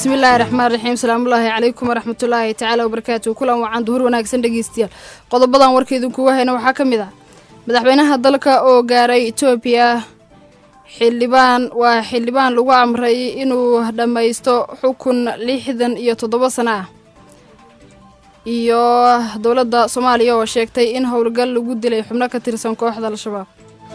bismillaahi raxmaan raxiim salaamullaahi calaykum waraxmatullaahi tacaala wabarakaatu kulan wacan duhur wanaagsan dhegeystayaal qodobadan warkaidinkuga hayna waxaa ka mid ah madaxweynaha dalka oo gaaray etoobiya xildhibaan waa xildhibaan lagu amray inuu dhammaysto xukun lixdan iyo toddoba sano ah iyo dowladda soomaaliya oo sheegtay in howlgal lagu dilay xubno ka tirsan kooxda al-shabaab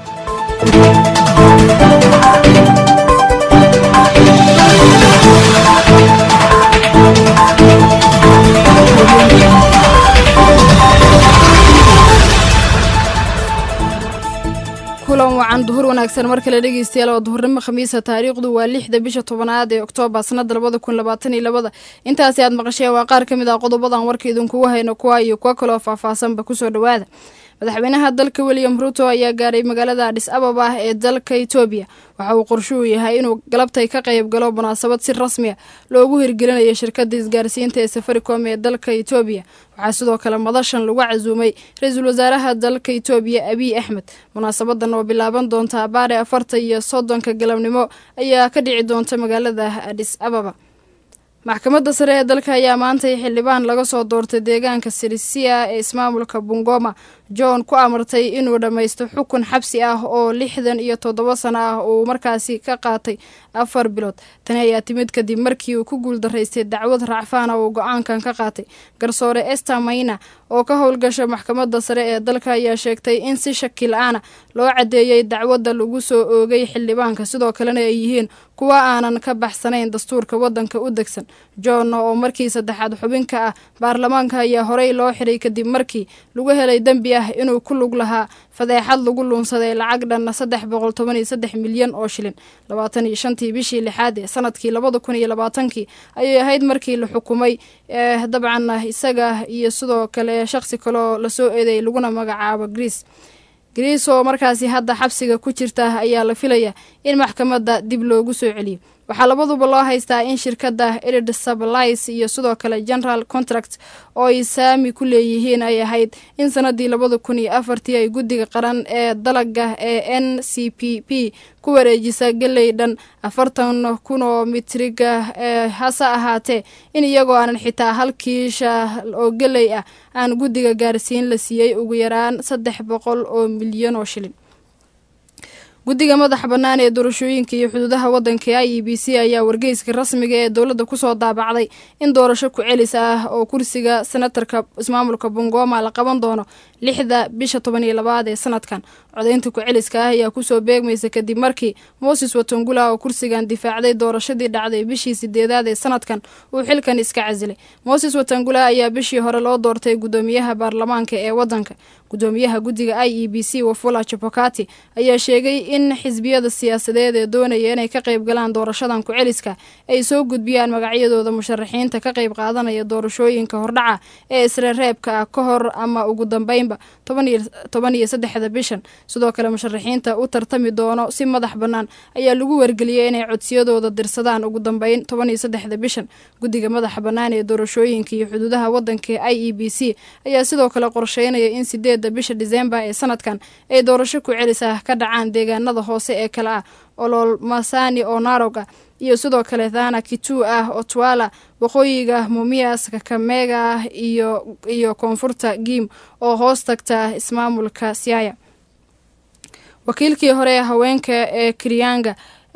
kulan wacan duhur wanaagsan mar kale dhegeystayaal oo duhurnimo khamiisa taariikhdu waa lixda bisha tobanaad ee oktoobar sanada labada kun labaatan iyo labada intaasi aad maqasheen waa qaar ka mid ah qodobadan warka idinkugu hayno kuwa iyo kuwa kaloo faahfaahsanba kusoo dhowaada madaxweynaha dalka william ruto ayaa gaaray magaalada adhis ababa ee dalka etoobiya waxa uu qorshuhu yahay inuu galabtay ka qayb galo munaasabad si rasmi a loogu hirgelinayo shirkadda isgaarsiinta ee safaricom ee dalka etoobiya waxaa sidoo kale madashan lagu casuumay ra-iisul wasaaraha dalka etoobiya abiy axmed munaasabadan oo bilaaban doonta abaare afarta iyo soddonka galabnimo ayaa ka dhici doonta magaalada adhis ababa maxkamadda sare ee dalka ayaa maantay xildhibaan laga soo doortay deegaanka sirisia ee ismaamulka bungoma john ku amartay inuu dhammaysto xukun xabsi ah oo lixdan iyo toddoba sano ah uu markaasi ka qaatay afar bilood tani ayaa timid kadib markii uu ku guuldaraystay dacwad racfaana uu go-aankan ka qaatay garsoore ester mayna oo ka howlgasha maxkamadda sare ee dalka ayaa sheegtay in si shaki la-aana loo caddeeyey dacwadda lagu soo oogay xildhibaanka sidoo kalena ay yihiin kuwa aanan ka baxsanayn dastuurka waddanka u degsan john oo markii saddexaad xubinka ah baarlamaanka ayaa horey loo xiray kadib markii lagu helay dembi ah inuu ku lug lahaa fadeexad lagu luunsaday lacag dhanna saddex boqol toban iyo saddex milyan oo shilin labaatan iyo shantii bishii lixaad ee sanadkii labada kun iyo labaatankii ayay ahayd markii la xukumay dabcan isaga iyo sidoo kale shaqsi kaleoo lasoo eeday laguna magacaabo greece greece oo markaasi hadda xabsiga ku jirta ayaa la filaya in maxkamadda dib loogu soo celiyo waxaa labaduba loo haystaa in shirkadda erid sublice iyo sidoo kale general contract oo ay saami ku leeyihiin ay ahayd in sanadii labada kun iyo afartii ay guddiga qaran ee dalaga ee n c p p ku wareejisa geley dhan afartan kun oo mitriga ee hase ahaatee in iyagoo aanan xitaa hal kiisha oo geley ah aan guddiga gaarsiin la siiyey ugu yaraan saddex boqol oo milyan oo shilin guddiga madaxa bannaan ee doorashooyinka iyo xuduudaha waddanka i e b c ayaa wargeyska rasmiga ee dowladda kusoo daabacday in doorasho ku celis ah oo kursiga senatarka ismaamulka bungoma la qaban doono lixda bisha toban iyo labaad ee sanadkan codaynta ku-celiska ah ayaa kusoo beegmaysa kadib markii moses watongula oo kursigan difaacday doorashadii dhacday bishii sideedaad ee sanadkan uu xilkan iska casilay moses watangula ayaa bishii hore loo doortay guddoomiyaha baarlamaanka ee waddanka guddoomiyaha guddiga i e b c wafula chapokati ayaa sheegay in xisbiyada siyaasadeed ee doonaya inay ka qayb galaan doorashadan ku-celiska ay soo gudbiyaan magacyadooda musharaxiinta ka qayb qaadanaya doorashooyinka hordhaca ee isreereebka ah ka hor ama ugu dambeynba toban iyo saddexda bishan sidoo kale musharaxiinta u tartami doono si madax bannaan ayaa lagu wargeliyey inay codsiyadooda dirsadaan ugu dambeyn toban iyo saddexda bishan guddiga madaxa bannaan ee doorashooyinka iyo xuduudaha waddanka i e b c ayaa sidoo kale qorsheynaya in sideedda bisha diseembar ee sanadkan ay doorasho ku celis ah ka dhacaan deegaanada hoose ee kale ah olol masani oo narog ah iyo sidoo kale thana kitu ah otwala waqooyiga mumias kakamega ah iyo iyo koonfurta giim oo hoos tagta ismaamulka siaya wakiilkii hore ee haweenka ee kiryanga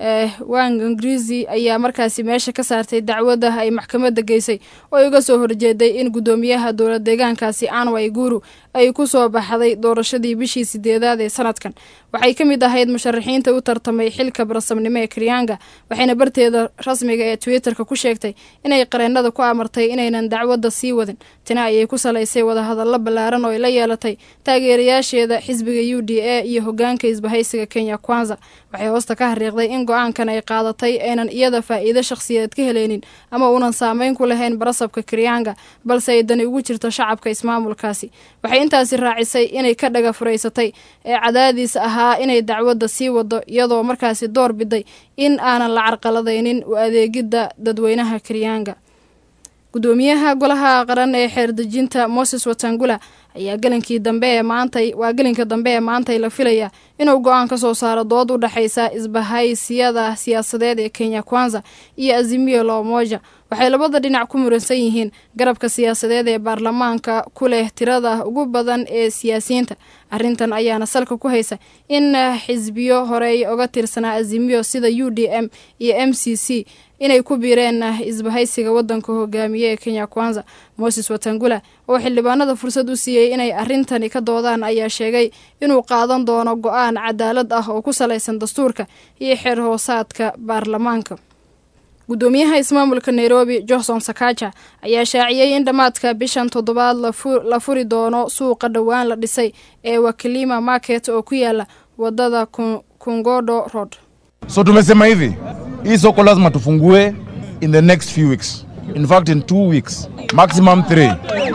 wangangrizi ayaa markaasi meesha ka saartay dacwadda ay maxkamadda geysay oo ay uga soo horjeeday in guddoomiyaha dowlad deegaankaasi anway guru ay ku soo baxday doorashadii bishii sideedaad ee sanadkan waxay ka mid ahayd musharaxiinta u tartamay xilka barasamnimo ee kiryanga waxayna barteeda rasmiga ee twitterka ku sheegtay inay qareenada ku amartay inaynan dacwadda sii wadin tina ayay ku salaysay wadahadallo ballaaran oo ay la yeelatay taageerayaasheeda xisbiga u d a iyo hogaanka isbahaysiga kenya kwanza waxay hoosta ka hariiqday in go-aankan ay qaadatay aynan iyada faa'iido shakhsiyeed ka heleynin ama uunan saameyn ku lahayn barasabka kiryanga balse ay dani ugu jirto shacabka ismaamulkaasi waxay intaasi raacisay inay ka dhaga furaysatay ee cadaadiis ahaa inay dacwadda sii wado iyadoo markaasi door biday in aanan la carqaladaynin u adeegidda dadweynaha kiryanga guddoomiyaha golaha qaran ee xeerdejinta moses watangula ayaa gelinkii dambe ee maantay waa gelinka dambe ee maantay la filaya inuu go-aan ka soo saaro dood u dhexaysa isbahaysiyada siyaasadeed ee kenya kwanza iyo azimio la umoja waxay labada dhinac ku muransan yihiin garabka siyaasadeed ee baarlamaanka ku leh tirada ugu badan ee siyaasiyiinta arrintan ayaana salka ku haysa in xisbiyo horey oga tirsanaa azimio sida u d m iyo m c c inay ku biireen isbahaysiga wadanka hogaamiye ee kenya kwanza moses watangula oo xildhibaanada fursad u siiyey inay arrintani ka doodaan ayaa sheegay inuu qaadan doono go-aan cadaalad ah oo ku salaysan dastuurka iyo xeer hoosaadka baarlamaanka gudoomiyaha ismaamulka nairobi johnson sakaja ayaa shaaciyey in dhammaadka bishan toddobaad la furi doono suuqa dhowaan la dhisay ee wakilima market oo ku yaala wadada kungodo road So tumesema hivi, hii soko lazima tufungue in the next few weeks. In fact in two weeks, maximum three.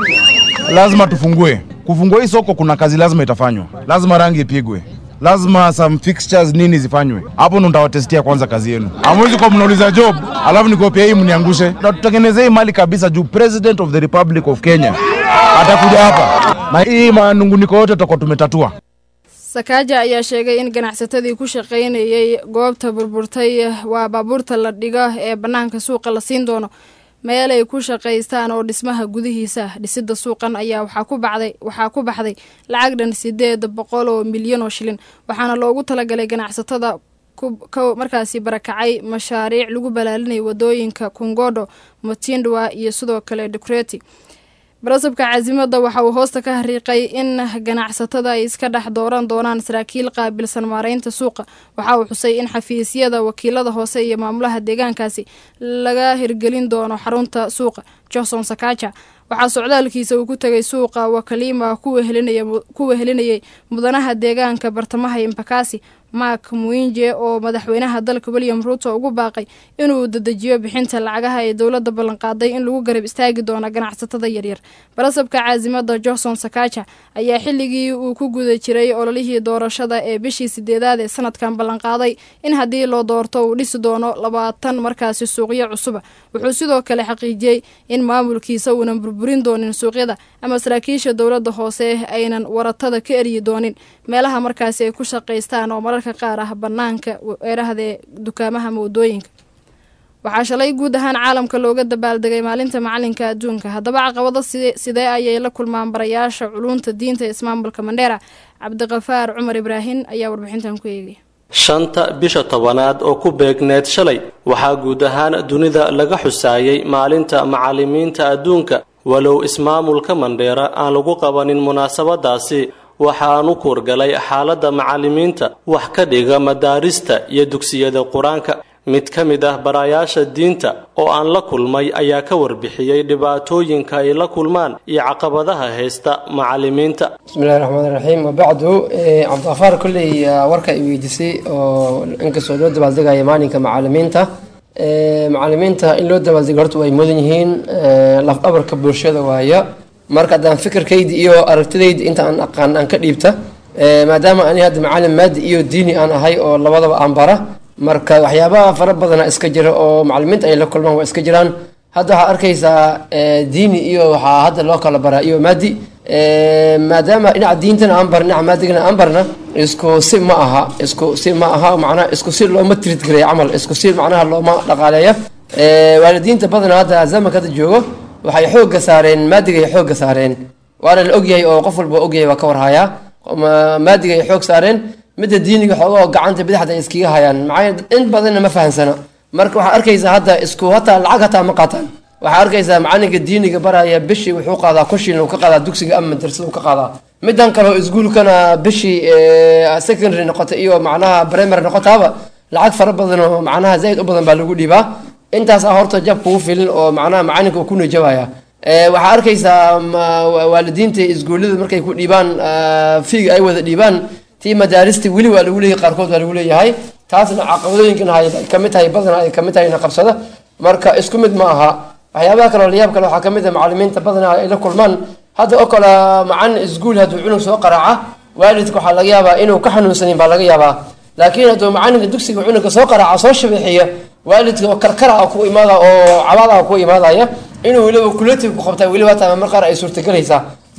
Lazima tufungue. Kufungua hii soko kuna kazi lazima itafanywa. Lazima rangi ipigwe. Lazima some fixtures nini zifanywe. Hapo ndo nitawatestia kwanza kazi yenu. Hamwezi kwa mnauliza job, alafu nikopia hii mniangushe. Na tutengenezee hii mali kabisa juu President of the Republic of Kenya atakuja hapa. Na hii manunguniko yote tutakuwa tumetatua. sakaaja ayaa sheegay in ganacsatadii ku shaqaynayay goobta burburtay waa baabuurta la dhigo ee bannaanka suuqa la siin doono meel ay ku shaqaystaan oo dhismaha gudihiisa dhisida suuqan ayaa waxaa ku baxday waxaa ku baxday lacag dhan sideed boqol oo milyan oo shilin waxaana loogu talagalay ganacsatada markaasi barakacay mashaariic lagu balaalinaya wadooyinka kungodo motindwa iyo sidoo kale dukreti barasabka caasimada waxa uu hoosta ka hariiqay in ganacsatada ay iska dhex dooran doonaan saraakiil qaabilsan maareynta suuqa waxa uu xusay in xafiisyada wakiilada hoose iyo maamulaha deegaankaasi laga hirgelin doono xarunta suuqa johnson sakaja waxaa socdaalkiisa uu ku tegay suuqa wakalima ku wehelinayay mudanaha deegaanka bartamaha imbakasi mark muinje oo madaxweynaha dalka william ruuto ugu baaqay inuu dedejiyo bixinta lacagaha ee dowladda ballanqaaday in lagu garab istaagi doono ganacsatada yaryar barasabka caasimada johnson sakaja ayaa xilligii uu ku guda jiray ololihii doorashada ee bishii sideedaad ee sanadkan ballanqaaday in haddii loo doorto uu dhisi doono labaatan markaasi suuqyo cusuba wuxuu sidoo kale xaqiijiyey in maamulkiisa uunan burburin doonin suuqyada ama saraakiisha dowladda hoose aynan waratada ka eryi doonin meelaha markaasi ay ku shaqaystaan oo mararka qaar ah bannaanka weerahda dukaamaha moodooyinka waxaa shalay guud ahaan caalamka looga dabaaldegay maalinta macalinka adduunka haddaba caqabado sidee ayay la kulmaan barayaasha culunta diinta ee ismaamulka mandheera cabdiqafaar cumar ibraahin ayaa warbixintan ku eegaya shanta bisha tobanaad oo ku beegneed shalay waxaa guud ahaan dunida laga xusaayey maalinta macalimiinta adduunka walow ismaamulka mandheera aan lagu qabanin munaasabadaasi waxaanu kuurgalay xaaladda macalimiinta wax ka dhiga madaarista iyo dugsiyada qur-aanka mid ka mid ah barayaasha diinta oo aan la kulmay ayaa ka warbixiyey dhibaatooyinka ay la kulmaan iyo caqabadaha haysta macalimiinta bismillahi raxmaan raxiim wabacdu cabdiqafaar kolley warka i weydiisay oo inkastoo loo dabaaldegaya maalinka macalimiinta macalimiinta in loo dabaaldego horta way mudan yihiin lafdhabarka bulshada waaya marka haddaan fikirkayda iyo aragtidayda inta aan aqaan aan ka dhiibta maadaama ani hadda macalin maadi iyo diini aan ahay oo labadaba aan bara marka waxyaabaha fara badana iska jira oo macalimiinta ay la kulmaan waa iska jiraan hadda waxaa arkaysaa diini iyo waxaa hadda loo kala baraa iyo maadi maadaama dhinaca diintana aan bar dhinaca maadigana aan barna isku si ma aha isku si ma aha macnaha isku si looma trid gareeya camal isku si macnaha looma dhaqaaleeya waalidiinta badana hadda zamanka hadda joogo waxay xoogga saareen maadigay xoogga saareen waana la ogyahay oo qof walba ogyahay waa ka warhayaa maadigay xoog saareen midda diiniga xoogoo gacanta bidixda ay iskaga hayaan maxaa in badanna ma fahansana marka waxaa arkaysaa hadda isku hataa lacag hataa ma qaataan waxaa arkaysaa macalinka diiniga baraya bishii wuxuu qaadaa kun shilin uu ka qaadaa dugsiga ama madrasada uu ka qaadaa midan kale oo iskuulkana bishii secondary noqota iyo macnaha primary noqotaaba lacag fara badan oo macnaha zaid u badan baa lagu dhiibaa intaas ah horta jab kugu filin oo macnaha macalinka uu ku nijabaya waxaa arkaysaa waalidiinta iskuullada markay ku dhiibaan fiiga ay wada dhiibaan tii madaarista weli waa lagu leeyahay qaarkood waa lagu leeyahay taasna caqabadooyinkan hay kamid tahay badana ay kamid tahay qabsada marka isku mid ma aha waxyaabaha kale oo layaab kale waxaa kamid ah macalimiinta badana ay la kulmaan hadda oo kale macalin iskuul hadduu cunug soo qaraaca waalidka waxaa laga yaabaa inuu ka xanuunsanin baa laga yaabaa laakiin hadduu macalinka dugsiga cunuga soo qaraaca soo shabeexiya waalidka oo karkara ku imaada oo cabaada ku imaadaya inuu weliba kulati ku qabta weliba taa mar qaar ay suurtagelaysaa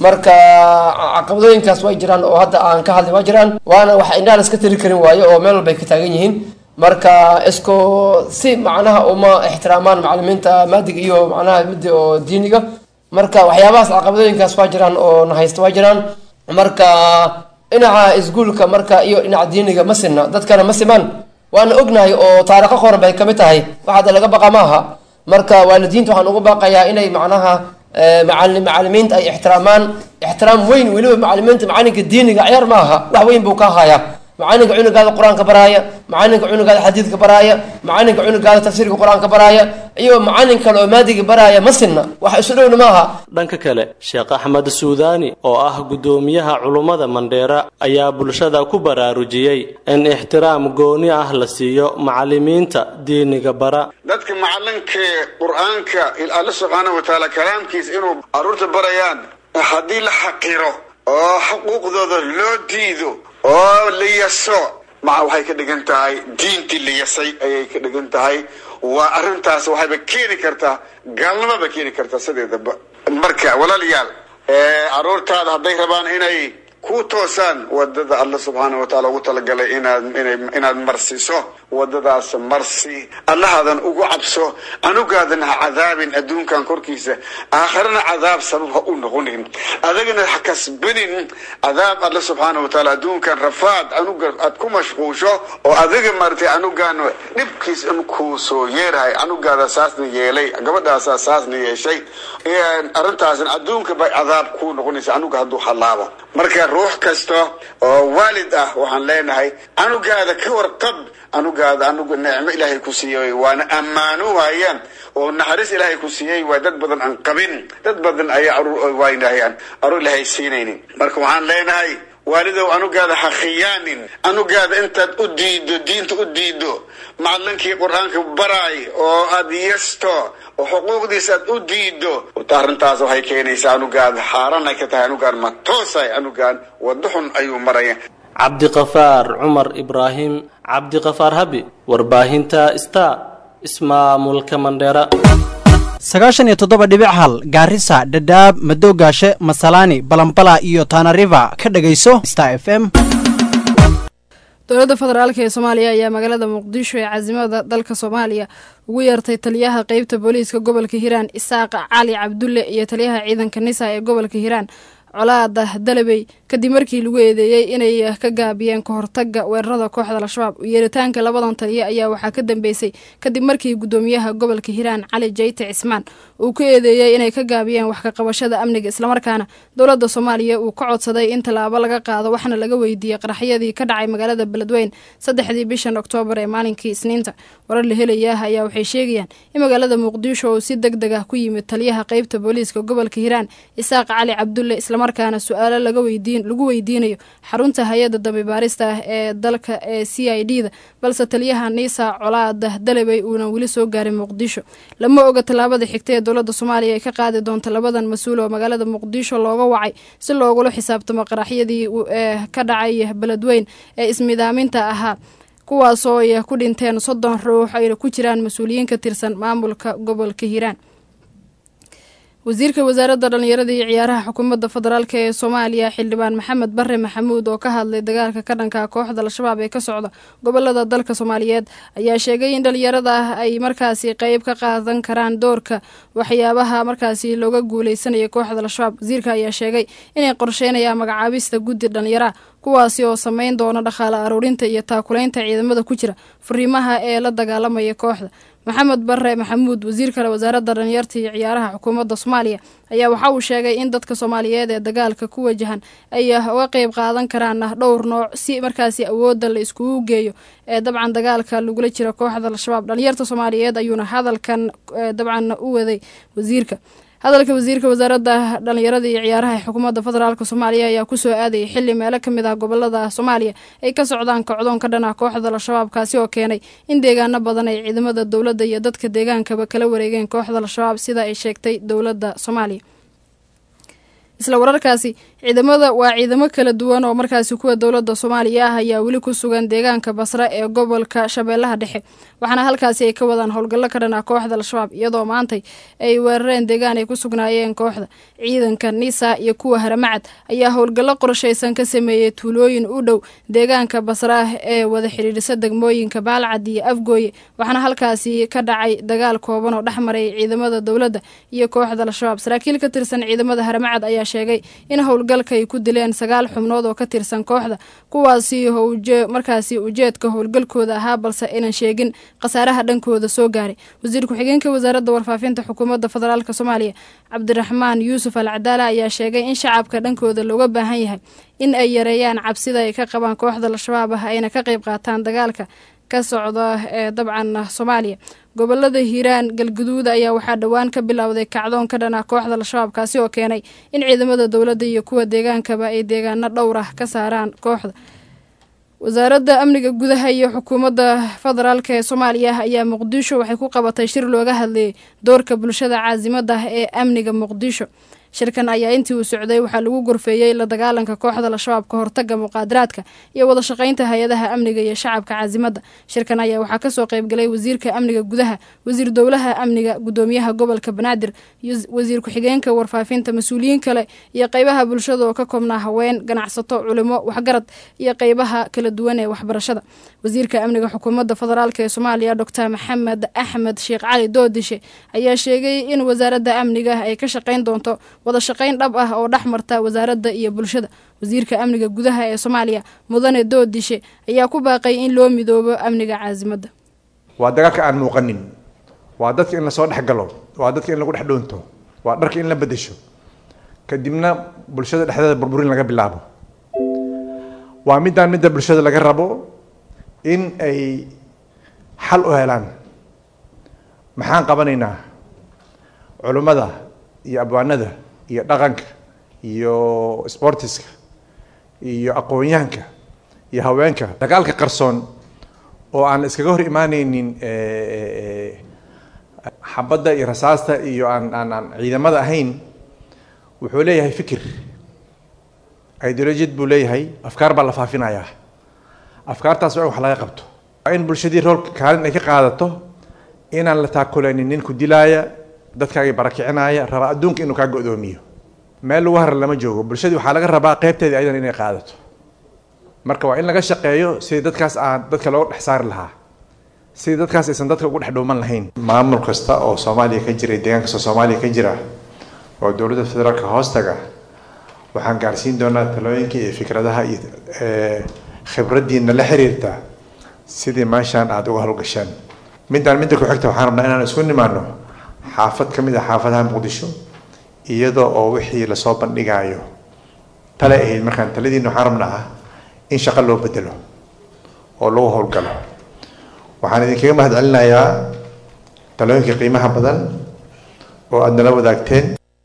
marka caqabadooyinkaas way jiraan oo hadda aan ka hadlay waa jiraan waana wax indhaha la iska tiri karin waayo oo meel walbay ka taagan yihiin marka isku si macnaha uma ixtiraamaan macalimiinta maadiga iyo macnaha midda oo diiniga marka waxyaabahaas caqabadooyinkaas waa jiraan oo na haysta waa jiraan marka dhinaca isguulka marka iyo dhinaca diiniga ma sinna dadkana ma simaan waana ognahay oo taariikho qoran bay kamid tahay wax hadda laga baqa maaha marka waalidiinta waxaan ugu baaqayaa inay macnaha macali macalimiinta ay ixtiraamaan ixtiraam weyn weliba macalimiinta macalinka diiniga ciyaar maaha wax weyn buu ka hayaa macalinka cunugaada qur-aanka baraaya macalinka cunugaada xadiidka baraaya macalinka cunugaada tafsiirka qur-aanka baraaya iyo macalin kale oo maadiga baraaya ma sinna wax isu dhowna maaha dhanka kale sheekh axmed suudaani oo ah guddoomiyaha culummada mandheera ayaa bulshada ku baraarujiyey in ixtiraam gooni ah la siiyo macalimiinta diiniga bara dadka macalinka qur-aanka alla subxaana wa tacaala kalaamkiisa inuu caruurta barayaan haddii la xaqiro oo xuquuqdooda loo diido oo la yaso maca waxay ka dhigan tahay diintii la yasay ayay ka dhigan tahay waa arrintaas waxayba keeni kartaa gaalnimaba keeni kartaa sideedaba marka walaalayaal caruurtaada hadday rabaan inay ku toosaan wadada alla subxaana wa taala ugu talagalay inaad ina inaad marsiso wadadaas marsi allahaadan ugu cabso anugaadan ha cadaabin adduunkan korkiisa aakharana cadaab sabab ha u noqonin adagana ha kasbanin cadaab alla subxaana wa taala adduunkan rafaad anuga aad ku mashquusho oo adiga maratay anugaan dhibkiis in kuu soo yeerahay anugaada saasna yeelay gabadhaasaa saasna yeeshay arrintaasna adduunka bay cadaab kuu noqonaysa anuga hadduu halaabo marka ruux kasta oo waalid ah waxaan leenahay anugaada ka warqab anugaada anuga nicmo ilaahay ku siiyey waana ammaano waayaan oo naxariis ilaahay ku siiyey waa dad badan aan qabin dad badan ayaa aruur waynahayaan aruur ilaahay siinaynin marka waxaan leenahay waalidow anugaada ha khiyaanin anugaada intaad u diido diinta u diido macalinkii qur-aanka baraay oo aad yesto oo xuquuqdiisa aad u diido arrintaas waxay keenaysaa anugaada xaaran ay ka tahay anugaan ma toosay anugaan wado xun ayuu maraya cabdiqafaar cumar ibraahim cabdiqafaar habi warbaahinta star ismaamulka mandheera sagaashan iyo toddoba dhibic hal gaarisa dhadhaab madoogaashe masalaani balambala iyo tanariva ka dhegayso star f m dowladda federaalk ee soomaaliya ayaa magaalada muqdisho ee casimada dalka soomaaliya ugu yeertay taliyaha qeybta booliiska gobolka hiiraan isaaq cali cabdulle iyo taliyaha ciidanka nisa ee gobolka hiiraan colaada dalabey kadib markii lagu eedeeyey inay ka gaabiyeen kahortaga weerarada kooxda al-shabaab yeeritaanka labadan taliya ayaa waxaa ka dambeysay kadib markii gudoomiyaha gobolka hiiraan cali jayte cismaan uu ku eedeeyey inay ka gaabiyeen wax ka qabashada amniga islamarkaana dowladda soomaaliya uu ka codsaday in tallaabo laga qaado waxna laga weydiiyey qaraxyadii ka dhacay magaalada beledweyn saddexdii bishan oktoobar ee maalinkii isniinta warar la helayaah ayaa waxay sheegayaan in magaalada muqdisho uu si deg deg ah ku yimid taliyaha qeybta booliiska gobolka hiiraan isaaq cali cabdulle islamarkaana su-aalo lagu weydiinayo xarunta hay-adda dambi baarista ah ee dalka ee c i d da balse taliyaha niisa colaada dalabey uunan weli soo gaarin muqdisho lama oga tallaabada xigta ee dowladda soomaaliya ay ka qaadi doonto labadan mas-uul oo magaalada muqdisho looga wacay si loogula xisaabtamo qaraxyadii ee ka dhacay beledweyn ee ismidaaminta ahaa kuwaasoo ay ku dhinteen soddon ruux ayna ku jiraan mas-uuliyiin ka tirsan maamulka gobolka hiiraan wasiirka wasaaradda dhallinyarada iyo ciyaaraha xukuumadda federaalk ee soomaaliya xildhibaan maxamed bare maxamuud oo ka hadlay dagaalka ka dhanka kooxda al-shabaab ee ka socda gobolada dalka soomaaliyeed ayaa sheegay in dhallinyarada ah ay markaasi qeyb ka qaadan karaan doorka waxyaabaha markaasi looga guuleysanaya kooxda al-shabaab wasiirka ayaa sheegay inay qorsheynayaan magacaabista guddi dhallinyaraha kuwaasi oo sameyn doona dhaqaale aruurinta iyo taakulaynta ciidamada ku jira fariimaha ee la dagaalamaya kooxda maxamed bare maxamuud wasiir kale wasaaradda dhalinyarta iyo ciyaaraha xukuumadda soomaaliya ayaa waxa uu sheegay in dadka soomaaliyeed ee dagaalka ku wajahan ay uga qeyb qaadan karaan dhowr nooc si markaasi awoodda la iskugu geeyo ee dabcan dagaalka lagula jiro kooxda al-shabaab dhalinyarta soomaaliyeed ayuuna hadalkan dabcan u waday wasiirka hadalka wasiirka wasaaradda dhalinyarada iyo ciyaaraha ee xukuumadda federaalk soomaaliya ayaa kusoo aadayay xili meelo ka mid ah gobolada soomaaliya ay ka socdaan kocdoon ka dhan ah kooxda al-shabaab kaasi oo keenay in deegaano badan ay ciidamada dowladda iyo dadka deegaankaba kala wareegeen kooxda al-shabaab sida ay sheegtay dowladda soomaaliya isla wararkaasi ciidamada waa ciidamo kala duwan oo markaasi kuwa dowladda soomaaliya ah ayaa weli ku sugan deegaanka basre ee gobolka shabeellaha dhexe waxaana halkaasi ay ka wadaan howlgallo ka dhan ah kooxda al-shabaab iyadoo maantay ay weerareen deegaan ay ku sugnaayeen kooxda ciidanka nisa iyo kuwa haramacad ayaa howlgallo qorshaysan ka sameeyey tuulooyin u dhow deegaanka basre ah ee wada xidhiidhisa degmooyinka baalcad iyo afgooye waxaana halkaasi ka dhacay dagaal kooban oo dhex maray ciidamada dowladda iyo kooxda al-shabaab saraakiil ka tirsan ciidamada haramacad ayaa sheegay in howlgalka ay ku dileen sagaal xubnood oo ka tirsan kooxda kuwaasi markaasi ujeedka howlgalkooda ahaa balse aynan sheegin khasaaraha dhankooda soo gaaray wasiir ku-xigeenka wasaaradda warfaafinta xukuumadda federaalk soomaaliya cabdiraxmaan yuusuf al cadaala ayaa sheegay in shacabka dhankooda looga baahan yahay in ay yareeyaan cabsida ay ka qabaan kooxda al-shabaab ah ayna ka qayb qaataan dagaalka ka socda ee dabcan soomaaliya gobolada hiiraan galguduud ayaa waxaa dhowaan ka bilowday kacdoon ka dhan ah kooxda al-shabaab kaasi oo keenay in ciidamada dowladda iyo kuwa deegaankaba ay deegaano dhowr ah ka saaraan kooxda wasaaradda amniga gudaha iyo xukuumadda federaalk ee soomaaliya ayaa muqdisho waxay ku qabatay shir looga hadlayay doorka bulshada caasimada ee amniga muqdisho shirkan ayaa intii uu socday waxaa lagu gorfeeyey la dagaalanka kooxda al-shabaab ka hortaga muqaadaraadka iyo wada shaqaynta hay-adaha amniga iyo shacabka caasimada shirkan ayaa waxaa kasoo qeybgalay wasiirka amniga gudaha wasiir dowlaha amniga gudoomiyaha gobolka banaadir wasiir ku-xigeenka warfaafinta mas-uuliyiin kale iyo qeybaha bulshada oo ka koobnaa haween ganacsato culimo waxgarad iyo qeybaha kala duwan ee waxbarashada wasiirka amniga xukuumadda federaalk ee soomaaliya doctor maxamed axmed sheekh cali doodishe ayaa sheegay in wasaaradda amniga ay ka shaqayn doonto wada shaqayn dhab ah oo dhex marta wasaaradda iyo bulshada wasiirka amniga gudaha ee soomaaliya mudane doodishe ayaa ku baaqay in loo midoobo amniga caasimadda waa dagaalka aan muuqanin waa dadka in lasoo dhex galo waa dadka in lagu dhex dhoonto waa dharka in la bedesho kadibna bulshada dhexdeeda burburin laga bilaabo waa midaan midda bulshada laga rabo in ay xal u helaan maxaan qabanaynaa culummada iyo abwaanada iyo dhaqanka iyo sportiska iyo aqoonyahanka iyo haweenka dagaalka qarsoon oo aan iskaga hor imaaneynin xabadda iyo rasaasta iyo aan aan aan ciidamada ahayn wuxuu leeyahay fikir ideolojiyad buu leeyahay afkaar baa la faafinayaa afkaartaas waa in wax laga qabto waa in bulshadii roolka kaalin ay ka qaadato inaan la taakulaynin nin ku dilaaya dadkaagii barakicinaaya raba adduunka inuu kaa go-doomiyo meel lagu harar lama joogo bulshadii waxaa laga rabaa qeybteedii ayadan inay qaadato marka waa in laga shaqeeyo sidii dadkaas aan dadka looga dhex saari lahaa sidii dadkaas aysan dadka ugu dhex dhuuman lahayn maamul kasta oo soomaaliya ka jira deegaan kasta oo soomaaliya ka jira oo dowladda federaalka hoostaga waxaan gaarsiin doonaa talooyinka iyo fikradaha iyo khibraddiina la xiriirta sidii meeshaan aada uga howlgashaan midaan midda ku xigta waxaan rabnaa inaan isku nimaano xaafad ka mid ah xaafadaha muqdisho iyadoo oo wixii lasoo bandhigaayo tale ahayd markaan taladiina waxaan rabnaa in shaqo loo bedelo oo lagu howlgalo waxaan idinkaga mahad celinayaa talooyinka qiimaha badan oo aada nala wadaagteen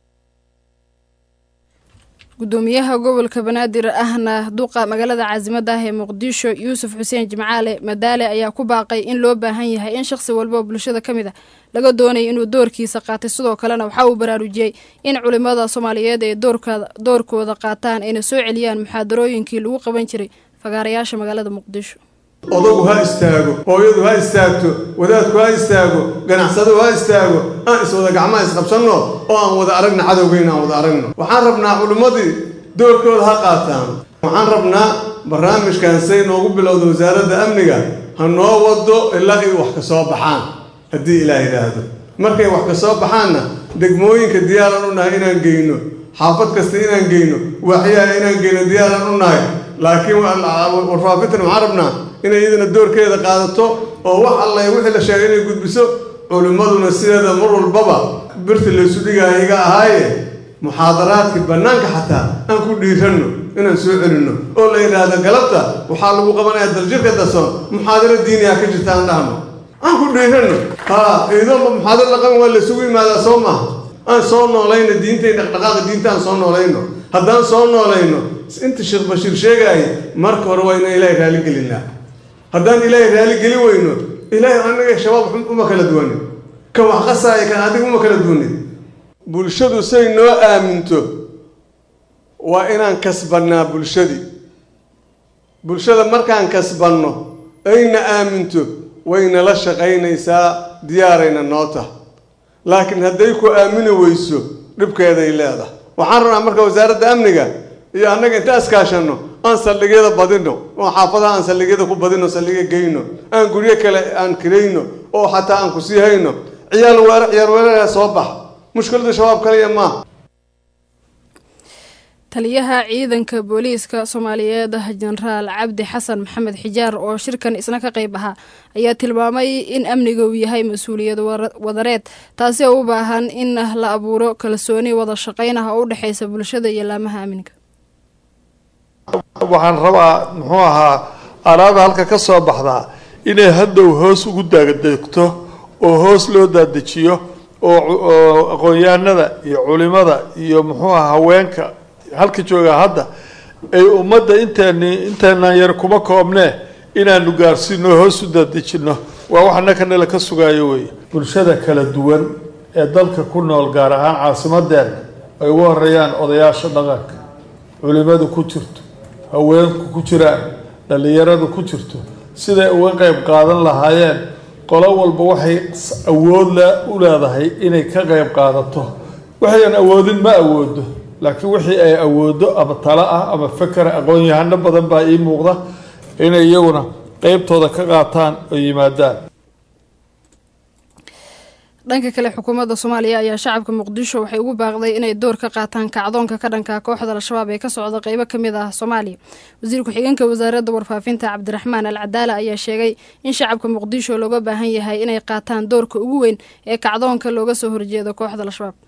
gudoomiyaha gobolka banaadir ahna duqa magaalada caasimada ah ee muqdisho yuusuf xuseen jimcaale madaale ayaa ku baaqay in loo baahan yahay in shaqsi walba oo bulshada ka mid ah laga doonaya inuu doorkiisa qaatay sidoo kalena waxa uu baraarujiyey in culimada soomaaliyeed ay doorkooda qaataan ayna soo celiyaan muxaadarooyinkii lagu qaban jiray fagaarayaasha magaalada muqdisho odagu ha istaago hooyadu ha istaagto wadaadku ha istaago ganacsadu ha istaago aan iswada gacmaha isqabsanno oo aan wada aragna cadowgeyna aan wada aragno waxaan rabnaa culimmadii doorkooda ha qaataan waxaan rabnaa barnaamijkan say noogu bilowda wasaaradda amniga ha noo wado ilaa ay wax ka soo baxaan haddii ilaah yidhaahdo markay wax ka soo baxaanna degmooyinka diyaaran u nahay inaan geyno xaafad kasta inaan geyno waaxyaha inaan geyno diyaaran u nahay laakiin warfaafintan waxaan rabnaa inay iyadana doorkeeda qaadato oo wax alla wixii la sheegay inay gudbiso culimmaduna sideeda mar walbaba birta laysu dhigaayo iga ahaaye muxaadaraadkii bannaanka xataa aan ku dhiiranno inaan soo celinno oo la yidhaahdo galabta waxaa lagu qabanayaa daljirka dasoon muxaadaro diiniyaa ka jirta aan dhahno aan ku dhiiranno haa iidoonba muxaadaro dhaqan waa laysugu yimaadaa soo maaha aan soo noolayno diintay dhaqdhaqaaqa diinta aan soo noolayno haddaan soo noolayno inta sheekh bashiir sheegaayay marka hore waa inaan ilaahay raaligelinaa haddaan ilaahay raaligeli weyno ilaahay anaga shabaab uma kala duwanin kan wax qasaaya kan adiga uma kala duwanin bulshadu say noo aaminto waa inaan kasbannaa bulshadii bulshada markaan kasbanno ayna aaminto wayna la shaqaynaysaa diyaarayna noo tah laakiin hadday ku aamini weyso dhibkeeday leedahay waxaan rabnaa marka wasaaradda amniga iyo annaga inta iskaashanno aan saldhigyada badino oo xaafadaha aan saldhigyada ku badino saldhigya geyno aan guryo kale aan kirayno oo xataa aan ku sii hayno ciyaal weera ciyaal weerara soo bax mushkilada shabaab kaliya maaha taliyaha ciidanka booliiska soomaaliyeed jenaraal cabdi xasan maxamed xijaar oo shirkan isna ka qayb ahaa ayaa tilmaamay in amniga uu yahay mas-uuliyad wadareed taasi oo u baahan in la abuuro kalsooni wada shaqayn ah oo u dhexeysa bulshada iyo laamaha amniga waxaan rabaa muxuu ahaa alaaba halka ka soo baxdaa inay haddow hoos ugu daagadeegto oo hoos loo daadejiyo oo aqoon-yahanada iyo culimada iyo muxuu aha haweenka halka joogaa hadda ay ummadda inteeni inteenaan yar kuma koobnee inaanu gaarsiino hoos u daadejino waa wax annakanala ka sugaayo weeye bulshada kala duwan ee dalka ku nool gaar ahaan caasimadeena ay ugu horeeyaan odayaasha dhaqanka culimadu ku jirto haweenku ku jiraan dhallinyaradu ku jirto siday uga qeyb qaadan lahaayeen qolo walba waxay awood u leedahay inay ka qeyb qaadato waxayan awoodin ma awoodo laakiin wixii ay awoodo ama talo ah ama fakera aqoon-yahano badan baa ii muuqda inay iyaguna qeybtooda ka qaataan oo yimaadaan dhanka kale xukuumadda soomaaliya ayaa shacabka muqdisho waxay ugu baaqday inay door ka qaataan kacdoonka ka dhanka kooxda al-shabaab ee ka socda qeybo ka mid ah soomaaliya wasiir ku-xigeenka wasaaradda warfaafinta cabdiraxmaan al cadaala ayaa sheegay in shacabka muqdisho looga baahan yahay inay qaataan doorka ugu weyn ee kacdoonka looga soo horjeedo kooxda al-shabaab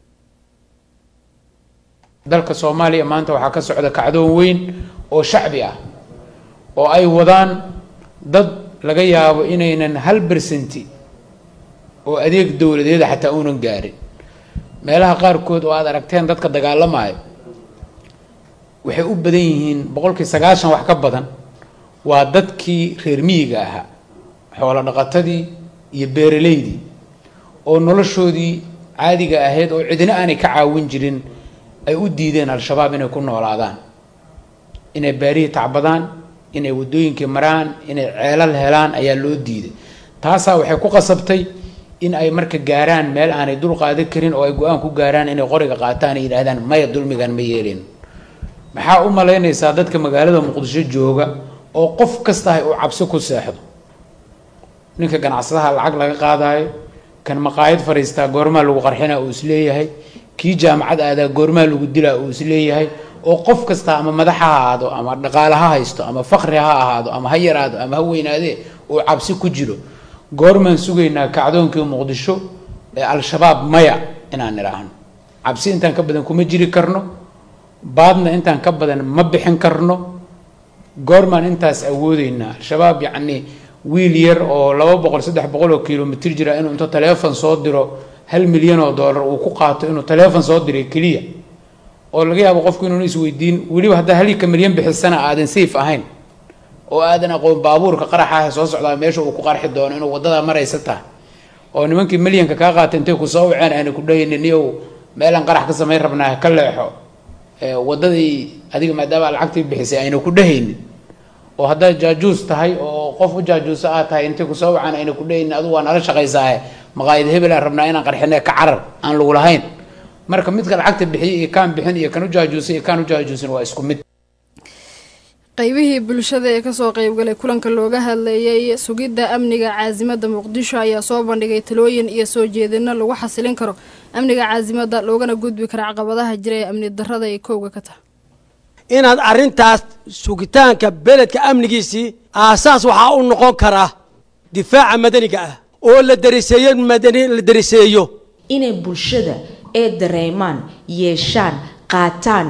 dalka soomaaliya maanta waxaa ka socda kacdoon weyn oo shacbi ah oo ay wadaan dad laga yaabo inaynan hal bersenti oo adeeg dowladeeda xataa uunan gaarin meelaha qaarkood oo aad aragteen dadka dagaalamayo waxay u badan yihiin boqolkii sagaashan wax ka badan waa dadkii reer miyiga ahaa xoolo dhaqatadii iyo beeraleydii oo noloshoodii caadiga ahayd oo cidina aanay ka caawin jirin ay u diideen al-shabaab inay ku noolaadaan inay baarihii tacbadaan inay waddooyinkii maraan inay ceelal helaan ayaa loo diiday taasaa waxay ku qasabtay in ay marka gaaraan meel aanay dul qaadan karin oo ay go-aan ku gaaraan inay qoriga qaataan ay yidhaahdaan maya dulmigan ma yeelin maxaa u malaynaysaa dadka magaalada muqdisho jooga oo qof kasta ay uu cabsi ku seexdo ninka ganacsadaha lacag laga qaadayo kan maqaayad fadhiistaa goormaa lagu qarxina uu isleeyahay kii jaamacad aadaa goormaa lagu dilaa uu isleeyahay oo qof kasta ama madax ha ahaado ama dhaqaale ha haysto ama fakri ha ahaado ama ha yaraado ama ha weynaadee uu cabsi ku jiro goormaan sugaynaa kacdoonkii muqdisho ee al-shabaab maya inaan idhaahno cabsi intaan ka badan kuma jiri karno baadna intaan ka badan ma bixin karno goormaan intaas awoodeynaa al-shabaab yacni wiil yar oo laba boqol saddex boqol oo kilomitr jira inuu intuu taleefon soo diro hal milyan oo dollar uu ku qaato inuu taleefon soo diray keliya oo laga yaabo qofku inuuna isweydiin weliba haddaa halika milyan bixisana aadan safe ahayn oo aadan aqoon baabuurka qaraxa soo socdaa meesha uu ku qarxi doono inuu wadada maraysa tahay oo nimankii milyanka kaa qaata intay kusoo waceen aana ku dhahaynin niyow meelaan qarax ka samayn rabnaa ka leexo wadadii adiga maadaama lacagtii bixisay ayna ku dhahaynin oo haddaad jaajuus tahay oo qof u jaajuuso aad tahay intay kusoo wacaan ayna ku dhahaynin adigu waa nala shaqaysaahe maqaayad hebel aan rabnaa inaan qarxine ka carar aan lagu lahayn marka midka lacagta bixiya iyo kaan bixin iyo kan u jaajuusay iyo kaan u jaajuusin waa isku mid qaybihii bulshada ee kasoo qeybgalay kulanka looga hadleeyay sugidda amniga caasimada muqdisho ayaa soo bandhigay talooyin iyo soo jeedino lagu xasilin karo amniga caasimada loogana gudbi karo caqabadaha jira ee amni darada ay kowga ka tahay inaad arrintaas sugitaanka beledka amnigiisii aasaas waxaa u noqon karaa difaaca madaniga ah oo la dariseeyo madani la dariseeyo inay bulshada ee dareemaan yeeshaan qaataan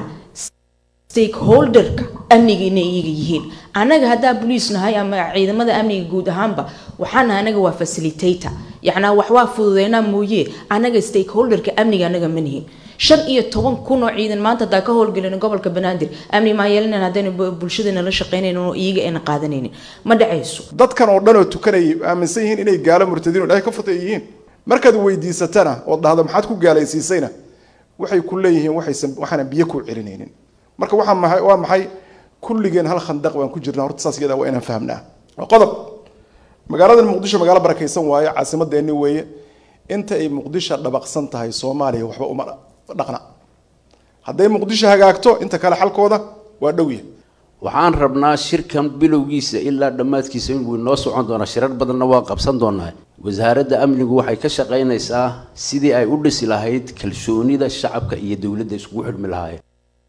stakeholderka amniga inay iyaga yihiin annaga haddaa boliis nahay ama ciidamada amniga guud ahaanba waxaa nahay anaga waa facilitator yacnaa wax waa fududeynaa mooye annaga stakeholderka amniga annaga ma nihin shan iyo toban kun oo ciidan maanta haddaa ka howlgelin gobolka banaadir amni maa yeelanan haddayna bulshadana la shaqeynaynin oo iyaga ayna qaadanaynin ma dhacayso dadkan oo dhan oo tukanayay aaminsan yihiin inay gaalo murtadiin oo ilahay ka fatay yihiin markaad weydiisatana ood dhahdo maxaad ku gaalaysiisayna waxay ku leeyihiin waxaysan waxaana biyo ku celinaynin marka waxaa mahay waa maxay kulligeen hal khandaq baan ku jirnaa horta saas iyada waa inaan fahamnaa waa qodob magaalada muqdisho magaalo barakaysan waaye caasimadeeni weeye inta ay muqdisho dhabaqsan tahay soomaaliya waxba uma dhaqna hadday muqdisho hagaagto inta kale xalkooda waa dhowya waxaan rabnaa shirkan bilowgiisa ilaa dhammaadkiisa inuu inoo socon doonaa shirar badanna waa qabsan doonaa wasaaradda amnigu waxay ka shaqaynaysaa sidii ay u dhisi lahayd kalsoonida shacabka iyo dowladda iskugu xidhmi lahaayeen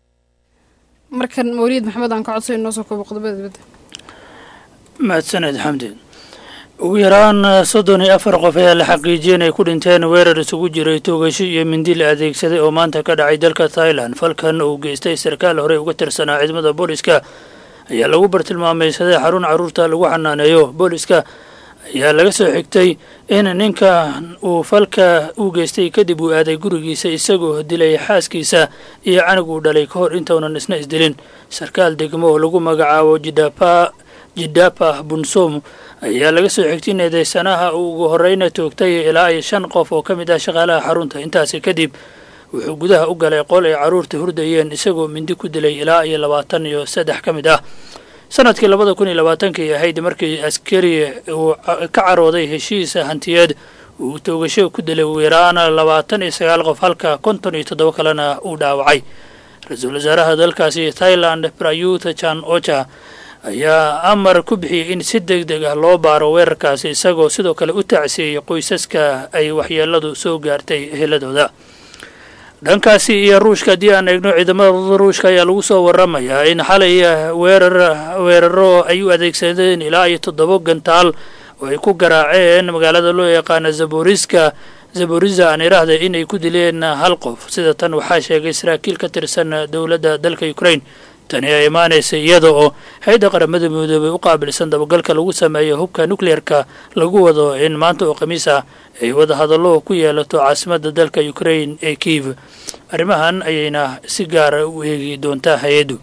markan mawliid maxamed aan ka codsayn noo soo koobo qodobada dibadda mahadsaned xamdi ugu yaraan soddon iyo afar qof ayaa la xaqiijiyay inay ku dhinteen weerar isugu jiray toogasho iyo mindi la adeegsaday oo maanta ka dhacay dalka thailand falkan uu geystay sarkaal horey uga tirsanaa ciidamada booliska ayaa lagu bartilmaameysaday xarun carruurta lagu xanaaneeyo booliska ayaa laga soo xigtay in ninka uu falka u geystay kadib uu aaday gurigiisa isagoo dilay xaaskiisa iyo canug uu dhalay ka hor intaunan isna isdilin sarkaal degmo oo lagu magacaabo jidapa jidapa bunsom ayaa laga soo xigtay in eedeysanaha uu ugu horeyna toogtay ilaa iyo shan qof oo ka mid ah shaqaalaha xarunta intaasi kadib wuxuu gudaha u galay qol ay carruurta hurdayeen isagoo mindi ku dilay ilaa iyo labaatan iyo saddex ka mid ah sanadkii labada kun iyo labaatankii ahayd markii askari uu ka carooday heshiisa hantiyeed uu toogasho ku dilay ugu yaraan labaatan iyo sagaal qof halka konton iyo toddoba kalena uu dhaawacay ra-iisul wasaaraha dalkaasi thailand prayuth chan ocha ayaa amar ku bixiyey in si deg deg ah loo baaro weerarkaasi isagoo sidoo kale u tacsiiyey qoysaska ay waxyeeladu soo gaartay eheladooda dhankaasi iyo ruushka haddii aan eegno ciidamada ruushka ayaa lagu soo waramayaa in xalay weerar weeraro ay u adeegsadeen ilaa iyo toddoba gantaal oo ay ku garaaceen magaalada loo yaqaana zaboriska zaboriza aan idhaahda inay ku dileen hal qof sida tan waxaa sheegay saraakiil ka tirsan dowladda dalka ukraine tani ay imaanaysa iyada oo hay-adda qaramada midoobay u qaabilsan dabagalka lagu sameeyo hubka nucleer-ka lagu wado in maanta oo khamiis ah ay wadahadallo ku yeelato caasimadda dalka ukraine ee kiiv arrimahan ayayna si gaara u eegi doontaa hay-addu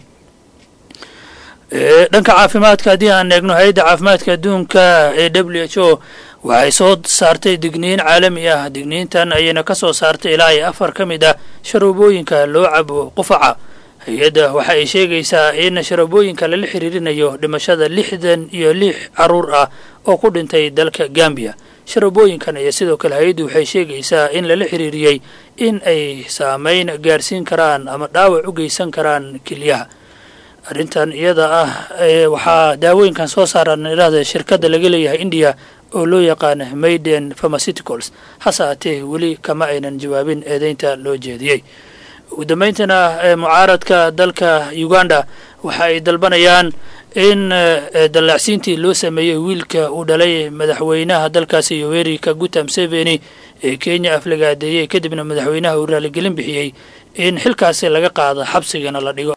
dhanka caafimaadka haddii aan eegno hay-adda caafimaadka adduunka ee w h o waxay soo saartay digniin caalami ah digniintan ayayna ka soo saartay ilaa iyo afar ka mid ah sharoobooyinka loo cabo qufaca hay-adda waxa ay sheegaysaa in sharabooyinka lala xiriirinayo dhimashada lixdan iyo lix caruur ah oo ku dhintay dalka gambiya sharabooyinkan ayaa sidoo kale hay-addu waxay sheegaysaa in lala xiriiriyey in ay saameyn gaarsiin karaan ama dhaawac u geysan karaan kelyaha arrintan iyada ah waxaa daawooyinkan soo saaraan idhahda shirkadda laga leeyahay indiya oo loo yaqaana maiden pharmaceuticals hase haatee weli kama aynan jawaabin eedeynta loo jeediyey ugu dambayntana mucaaradka dalka uganda waxa ay dalbanayaan in dallaacsiintii loo sameeyey wiilka uu dhalay madaxweynaha dalkaasi yoweri kaguta mseveni ee kenya aflagaadeeyey kadibna madaxweynaha uu raaligelin bixiyey in xilkaasi laga qaado xabsigana la dhigo